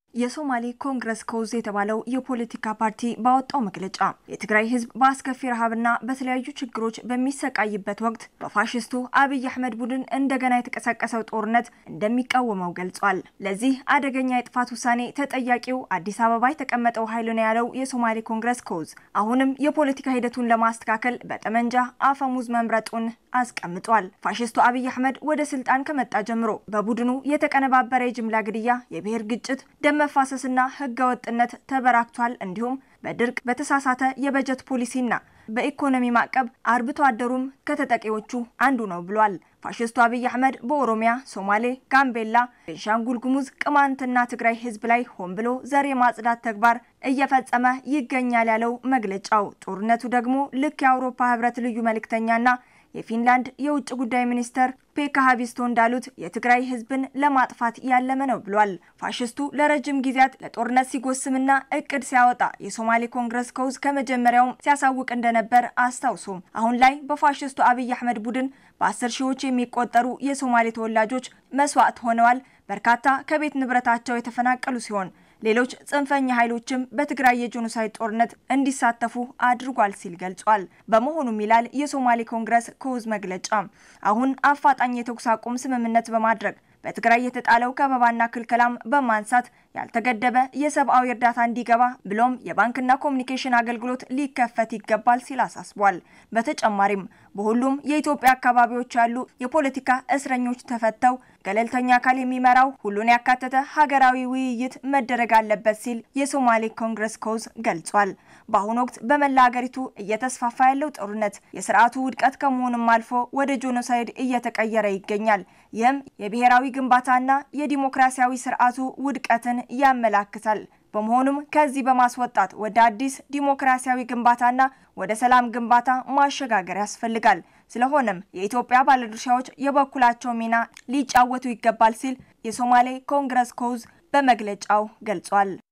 የሶማሌ ኮንግረስ ኮዝ የተባለው የፖለቲካ ፓርቲ ባወጣው መግለጫ የትግራይ ሕዝብ በአስከፊ ረሃብና በተለያዩ ችግሮች በሚሰቃይበት ወቅት በፋሽስቱ አብይ አህመድ ቡድን እንደገና የተቀሰቀሰው ጦርነት እንደሚቃወመው ገልጿል። ለዚህ አደገኛ የጥፋት ውሳኔ ተጠያቂው አዲስ አበባ የተቀመጠው ኃይል ነው ያለው የሶማሌ ኮንግረስ ኮዝ አሁንም የፖለቲካ ሂደቱን ለማስተካከል በጠመንጃ አፈሙዝ መምረጡን አስቀምጧል። ፋሽስቱ አብይ አህመድ ወደ ስልጣን ከመጣ ጀምሮ በቡድኑ የተቀነባበረ የጅምላ ግድያ፣ የብሔር ግጭት፣ ደም መፋሰስና ህገ ወጥነት ተበራክቷል። እንዲሁም በድርቅ በተሳሳተ የበጀት ፖሊሲና በኢኮኖሚ ማዕቀብ አርብቶ አደሩም ከተጠቂዎቹ አንዱ ነው ብሏል። ፋሽስቱ አብይ አህመድ በኦሮሚያ፣ ሶማሌ፣ ጋምቤላ፣ ቤንሻንጉል ጉሙዝ፣ ቅማንትና ትግራይ ህዝብ ላይ ሆን ብሎ ዘር የማጽዳት ተግባር እየፈጸመ ይገኛል ያለው መግለጫው ጦርነቱ ደግሞ ልክ የአውሮፓ ህብረት ልዩ መልእክተኛና የፊንላንድ የውጭ ጉዳይ ሚኒስተር ፔካ ሀቢስቶ እንዳሉት የትግራይ ህዝብን ለማጥፋት ያለመ ነው ብሏል። ፋሽስቱ ለረጅም ጊዜያት ለጦርነት ሲጎስምና እቅድ ሲያወጣ የሶማሌ ኮንግረስ ኮዝ ከመጀመሪያውም ሲያሳውቅ እንደነበር አስታውሶም አሁን ላይ በፋሽስቱ አብይ አህመድ ቡድን በአስር ሺዎች የሚቆጠሩ የሶማሌ ተወላጆች መስዋዕት ሆነዋል። በርካታ ከቤት ንብረታቸው የተፈናቀሉ ሲሆን ሌሎች ጽንፈኛ ኃይሎችም በትግራይ የጄኖሳይድ ጦርነት እንዲሳተፉ አድርጓል ሲል ገልጿል። በመሆኑም ይላል የሶማሌ ኮንግረስ ኮዝ መግለጫ አሁን አፋጣኝ የተኩስ አቁም ስምምነት በማድረግ በትግራይ የተጣለው ከበባና ክልከላም በማንሳት ያልተገደበ የሰብአዊ እርዳታ እንዲገባ ብሎም የባንክና ኮሚኒኬሽን አገልግሎት ሊከፈት ይገባል ሲል አሳስቧል። በተጨማሪም በሁሉም የኢትዮጵያ አካባቢዎች ያሉ የፖለቲካ እስረኞች ተፈተው ገለልተኛ አካል የሚመራው ሁሉን ያካተተ ሀገራዊ ውይይት መደረግ አለበት ሲል የሶማሌ ኮንግረስ ኮዝ ገልጿል። በአሁኑ ወቅት በመላ ሀገሪቱ እየተስፋፋ ያለው ጦርነት የስርዓቱ ውድቀት ከመሆኑም አልፎ ወደ ጄኖሳይድ እየተቀየረ ይገኛል። ይህም የብሔራዊ ግንባታና የዲሞክራሲያዊ ስርዓቱ ውድቀትን ያመላክታል። በመሆኑም ከዚህ በማስወጣት ወደ አዲስ ዲሞክራሲያዊ ግንባታና ወደ ሰላም ግንባታ ማሸጋገር ያስፈልጋል። ስለሆነም የኢትዮጵያ ባለድርሻዎች የበኩላቸው ሚና ሊጫወቱ ይገባል ሲል የሶማሌ ኮንግረስ ኮዝ በመግለጫው ገልጿል።